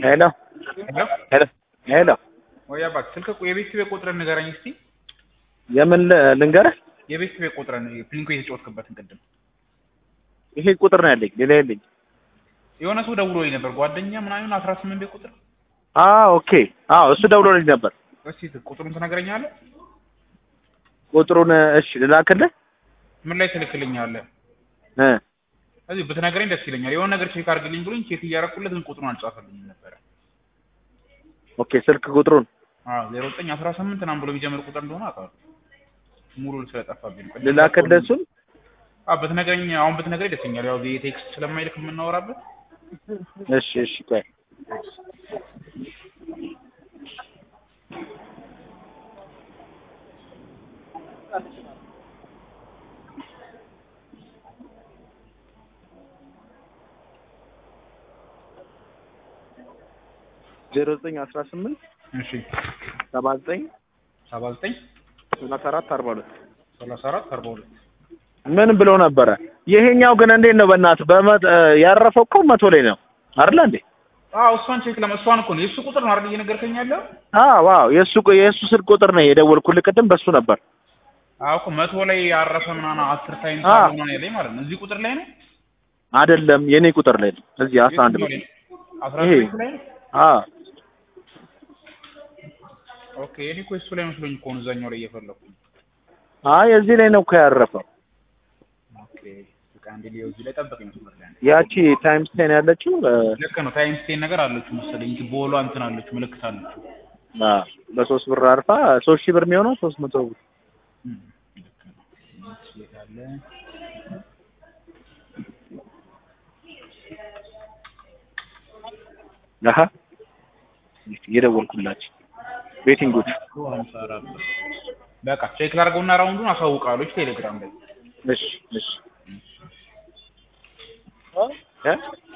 ሄሎ ሄሎ ሄሎ ሄሎ ወይ አባት ስልክ ቁ- የቤት ቤት ቁጥርን ንገረኝ እስቲ። የምን ል- ልንገርህ? የቤት ቤት ቁጥርን ፕሊንኮ የተጫወትክበትን ቅድም ይሄ ቁጥር ነው ያለኝ፣ ሌላ የለኝ። የሆነ ሰው ደውሎልኝ ነበር ጓደኛ ምናምን አስራ ስምንት ቤት ቁጥር አ ኦኬ። አዎ እሱ ደውሎልኝ ነበር። እስቲ ቁጥሩን ትነግረኛለህ? ቁጥሩን እሺ ልላክልህ ምን ላይ ትልክልኛለህ? እ እዚህ ብትነግረኝ ደስ ይለኛል። የሆነ ነገር ቼክ አድርግልኝ ብሎኝ ቼክ እያደረኩለት ግን ቁጥሩን አልጻፈልኝም ነበረ። ኦኬ ስልክ ቁጥሩን አዎ ዜሮ ዘጠኝ አስራ ስምንት ምናምን ብሎ የሚጀምር ቁጥር እንደሆነ አውቃለሁ። ሙሉ ስለጠፋብኝ ነው። ልላክልህ እሱን። አዎ ብትነግረኝ አሁን ብትነግረኝ ደስ ይለኛል። ያው ቴክስት ስለማይልክ የምናወራበት እሺ እሺ ቆይ ዜሮ ዘጠኝ አስራ ስምንት እሺ ሰባ ዘጠኝ ሰባ ዘጠኝ ሰላሳ አራት አርባ ሁለት ሰላሳ አራት አርባ ሁለት ምን ብሎ ነበረ? ይሄኛው ግን እንዴት ነው? በእናትህ በመ- ያረፈው እኮ መቶ ላይ ነው አይደለ እንዴ? አዎ እሷን ቼክ ለመ እሷን እኮ ነው የእሱ ቁጥር ነው አይደል እየነገርከኝ ያለው? አዎ ዋው የእሱ የእሱ ስልክ ቁጥር ነው የደወልኩልህ ቅድም በሱ ነበር። አዎ እኮ መቶ ላይ ያረፈ ምናምን አስር ታይም አዎ። ምናምን ያለኝ ማለት ነው። እዚህ ቁጥር ላይ ነው አይደለም የኔ ቁጥር ላይ ነው እዚህ አስራ አንድ የትኛው ነው። ላይ ነው? አስራ ይሄ። ስምንት ላይ ነው። አዎ ኦኬ እኔ እኮ እሱ ላይ መስሎኝ እኮ ነው እዛኛው ላይ እየፈለኩኝ። አይ እዚህ ላይ ነው እኮ ያረፈው። ኦኬ በቃ አንዴ ሊዮ እዚህ ላይ ጠብቀኝ መስመር ላይ አንዴ። ያቺ ታይምስ ቴን ያለችው እ፣ ልክ ነው ታይም ስቴን ነገር አለችው መሰለኝ እንጂ ቦሏ እንትን አለችው ምልክት አለችው። አዎ በሶስት ብር አርፋ ሶስት ሺህ ብር የሚሆነው ሶስት መቶ ብር እም፣ ልክ ነው። እሺ የት አለ? አሀ እየደወልኩላችሁ ቤቲንጎች ሀምሳ አራት ብር። በቃ ቼክ ላድርገውና ራውንዱን አሳውቃለች ቴሌግራም ላይ እሺ እሺ እ